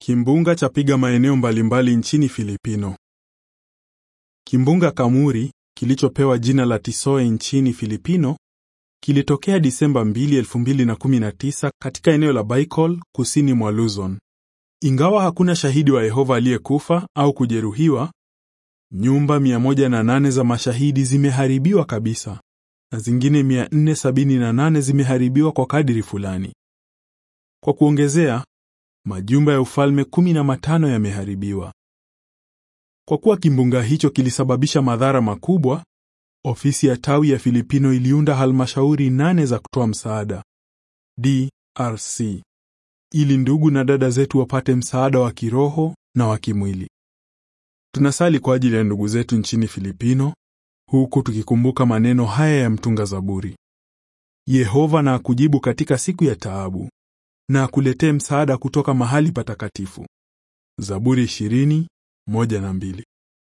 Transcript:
Kimbunga chapiga maeneo mbalimbali nchini Filipino. Kimbunga Kamuri kilichopewa jina la Tisoe nchini Filipino kilitokea Disemba 2, 2019 katika eneo la Bicol kusini mwa Luzon. Ingawa hakuna shahidi wa Yehova aliyekufa au kujeruhiwa, nyumba 108 za mashahidi zimeharibiwa kabisa na zingine 478 zimeharibiwa kwa kadiri fulani. Kwa kuongezea, majumba ya ufalme kumi na matano yameharibiwa. Kwa kuwa kimbunga hicho kilisababisha madhara makubwa, ofisi ya tawi ya Filipino iliunda halmashauri nane za kutoa msaada DRC, ili ndugu na dada zetu wapate msaada wa kiroho na wa kimwili. Tunasali kwa ajili ya ndugu zetu nchini Filipino, huku tukikumbuka maneno haya ya mtunga Zaburi: Yehova na akujibu katika siku ya taabu na akuletee msaada kutoka mahali patakatifu. Zaburi 20, moja na mbili.